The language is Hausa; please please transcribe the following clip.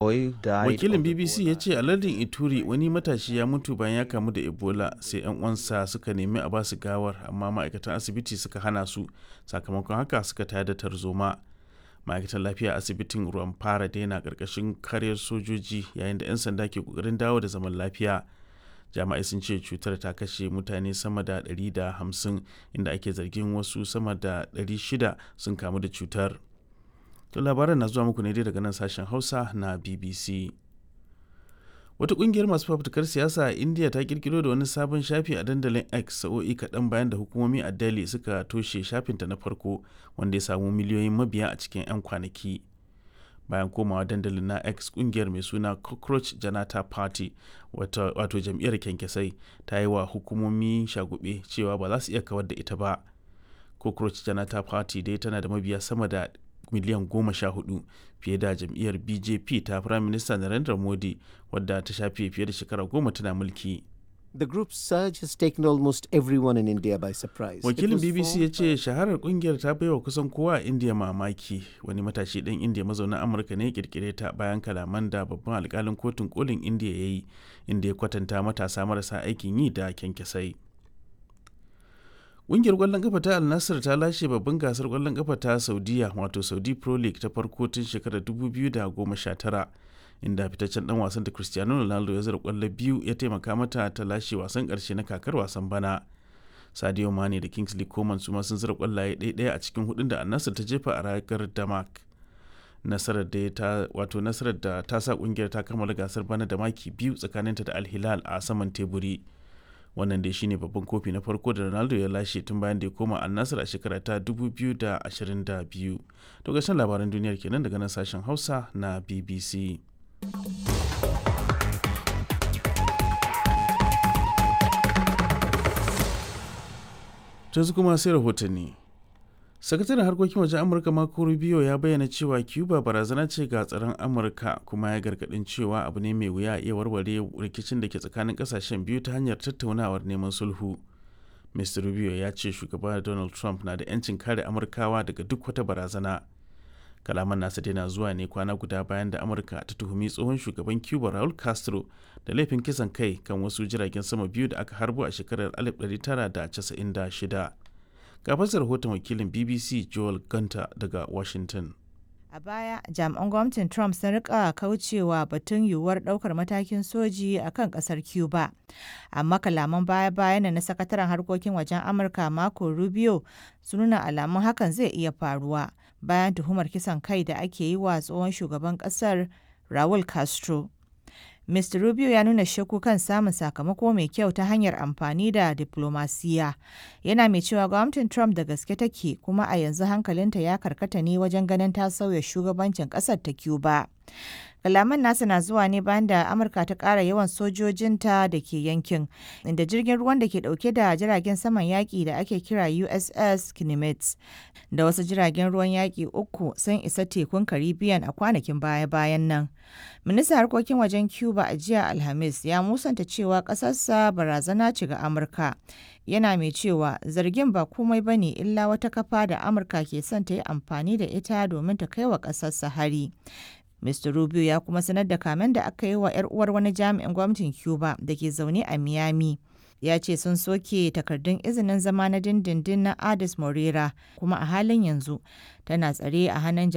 boy died. wakilin of bbc ya ce a lardin ituri wani matashi ya mutu bayan ya kamu da ebola sai yan uwansa suka nemi a basu gawar amma ma'aikatan asibiti suka hana su sakamakon haka suka tayar da tarzoma ma'aikatan lafiya asibitin ruwan fara daina karkashin kariyar sojoji yayin da 'yan sanda ke kokarin dawo da zaman lafiya jami'ai sun ce cutar ta kashe mutane sama da 150 inda ake zargin wasu sama da 600 sun kamu da cutar to labaran na zuwa muku ne dai daga nan sashen hausa na bbc wata kungiyar masu fafutukar siyasa a india ta kirkiro da wani sabon shafi a dandalin x sa'o'i kaɗan bayan da hukumomi a delhi suka toshe shafinta na farko wanda ya samu miliyoyin mabiya a cikin 'yan kwanaki bayan komawa dandalin na x kungiyar mai suna cockroach janata party wato jam'iyyar kyankyasai ta yi wa hukumomi shagube cewa ba za su iya kawar da ita ba cockroach janata party dai tana da mabiya sama da miliyan goma sha hudu fiye da jam'iyyar bjp ta prime minister narendra modi wadda ta shafe fiye da shekara goma tana mulki The group's surge has taken almost everyone in India by surprise. It wakilin was bbc formed ya ce shaharar kungiyar ta baiwa kusan kowa a india mamaki wani matashi ɗan india mazaunin amurka ne ya kirkire ta bayan kalaman da babban alkalin kotun kolin india ya yi inda ya kwatanta matasa marasa aikin yi da kyankyasai Ƙungiyar ƙwallon ƙafa ta Al Nassr ta lashe babban gasar ƙwallon ƙafa ta Saudiya wato Saudi Pro League ta farko tun shekarar 2019 inda fitaccen dan wasan da Cristiano Ronaldo ya zara ƙwallo biyu ya taimaka mata ta lashe wasan ƙarshe na kakar wasan bana. Sadio Mane da Kingsley Coman su ma sun zara ƙwallaye ɗaya a cikin hudun da Al Nassr ta jefa a ragar Damak. Nasarar da ta wato nasarar da ta sa ƙungiyar ta kammala gasar bana da maki biyu tsakaninta da Al Hilal a saman teburi. wannan dai shine babban kofi na farko da ronaldo ya lashe tun bayan da ya koma annasar a shekara ta 2022 to gashin labaran duniyar kenan daga nan sashen hausa na bbc yanzu kuma sai rahotanni sakataren harkokin wajen amurka marco rubio ya bayyana cewa cuba barazana ce ga tsaron amurka kuma ya gargadin cewa abu ne mai wuya iya warware rikicin da ke tsakanin kasashen biyu ta hanyar tattaunawar neman sulhu mr rubio ya ce shugaba donald trump na da 'yancin kare amurkawa daga duk wata barazana kalaman nasa dai zuwa ne kwana guda bayan da amurka ta tuhumi tsohon shugaban cuba raul castro da laifin kisan kai kan wasu jiragen sama biyu da aka harbo a shekarar 1996 ga fasar rahoton wakilin bbc joel gunter daga washington A baya, jami'an gwamnatin Trump sun rika kaucewa batun yiwuwar daukar matakin soji a kan kasar Cuba. Amma kalaman baya-bayan na sakataren harkokin wajen Amurka Marco Rubio sun nuna alamun hakan zai iya faruwa bayan tuhumar kisan kai da ake yi wa tsohon shugaban kasar Raul Castro. Mr. Rubio ya nuna shakku kan samun sakamako mai kyau ta hanyar amfani da diplomasiya. Yana mai cewa gwamnatin Trump da gaske take kuma a yanzu hankalinta ya karkata ne wajen ganin ta sauya shugabancin ƙasar ta Cuba. Kalaman nasa na zuwa ne bayan da Amurka ta ƙara yawan sojojinta da ke yankin, inda jirgin ruwan da ke ɗauke da jiragen saman yaƙi da ake kira USS Kinemets da wasu jiragen ruwan yaƙi uku sun isa tekun Caribbean a kwanakin baya-bayan nan. Ministan harkokin wajen Cuba a jiya Alhamis ya musanta cewa ƙasarsa barazana ce ga Amurka. Yana mai cewa zargin ba komai ba ne illa wata kafa da Amurka ke son ta yi amfani da ita domin ta kai wa ƙasarsa hari. Mr. Rubio ya kuma sanar da kamen da aka yi wa 'yar uwar wani jami'in gwamnatin Cuba da ke zaune a Miami. Ya ce sun soke takardun izinin zama na dindindin na Adis Morera kuma a halin yanzu tana tsare a hannun